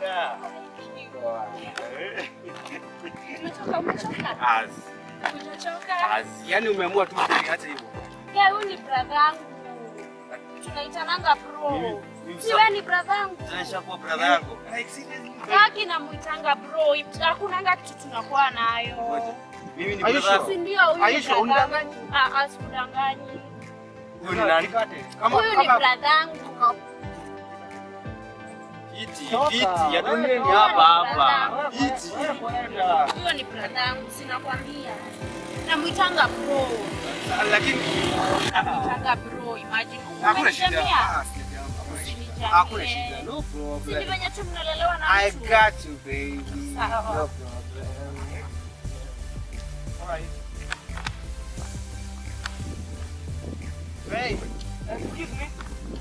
Dada. Umechoka, umechoka. Az. Umechoka. Az. Yaani umeamua tu kuniacha hivyo. Ya, huyu ni brother yangu. Tunaitananga bro. Mimi- mimi Si wewe ni brother yangu. Sasa kwa brother yangu. Yaki namuitanga bro. Hakunanga kitu tunakuwa nayo. Mimi ni Are you brother sure? Si ndio huyu Are ni you sure? brother yangu. Unidanganyi? Ah, ah, sikudanganyi. Huyu ni nani? Kama Huyu ni kama brother yangu. Iti, Toka. iti ya dunia ni Huyu hapa ni hapa. brother Iti. Huyo ni brother yangu, sinakwambia. Namuitanga bro. Lakini Namuitanga bro, imagine. hakuna shida. Umenitemea? Ah, sijajambo. Usinichanganye. Hakuna shida. No Si ni problem. venye tu mnalelewa na I mtu. got you, baby. Sawa. No problem. Alright. Hey, excuse me.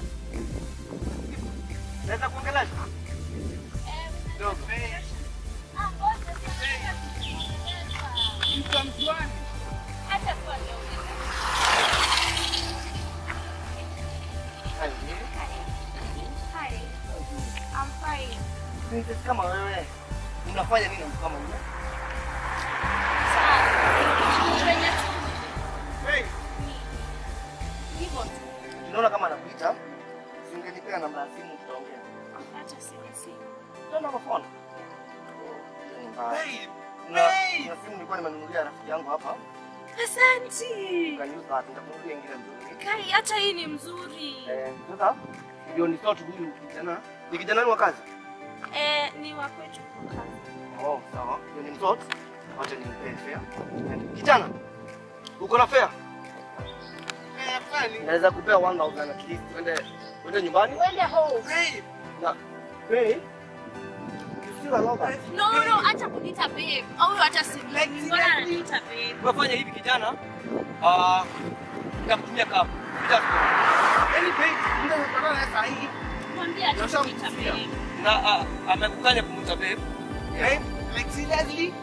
Naweza kuongelea? No, hey. Ah, ngoja, si Mtu wa mjuani. Acha tu aniongee. Hi. I'm fine. princess kama wewe unafanya nini na mtu kama yule? Sawa. Venye tu Hey. ni hivyo tu. Unaona kama anakuita, singenipea namba ya simu tutaongea. Acha sina simu. Ndio namba phone. Ni mbaya. Hey. Na na simu nilikuwa nimenunulia rafiki yangu hapa. Asante. Ukaniuza hata nitakununulia ingine nzuri. Kai, hata hii ni mzuri. Eh, sasa ndio ni sort huyu kijana. Ni kijana ni wa kazi? Eh, ni wa kwetu kwa kazi. Oh, sawa. Ndio ni mtot. Wacha nimpe fare. Kijana. Uko na fare? Eh, fani. Naweza kupea 1000 at least. Uende uende nyumbani. Uende home. Hey. Na hey. You still allow that? No, no, acha kunita babe. Au hata simu. Mbona ananiita babe? Unafanya hivi kijana? Ah, nitakutumia kapu. Yaani babe, ndio unataka na saa hii. Mwambie acha Nasha kunita msikia. babe. Na ah, amekukanya kumuita babe. Hey. Like seriously?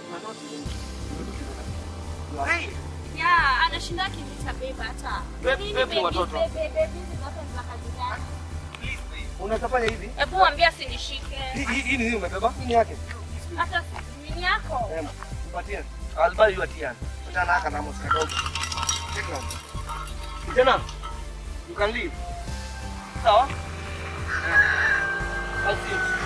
Hey. Yeah, anashinda akiniita babe hata. Babe- Nini babe ni baby, watoto. babe, babe, babe, hizi zote ni za kazi gani? Please, babe. Unatafanya hivi? Hebu mwambie asinishike. Hii hii hii ni nini umebeba? Hii ni yake. Hata nini yako? Em, mpatie. I'll buy you a tea. Kijana haka na mosika dogo. Take note. Kijana, you can leave. Sawa? I'll see you.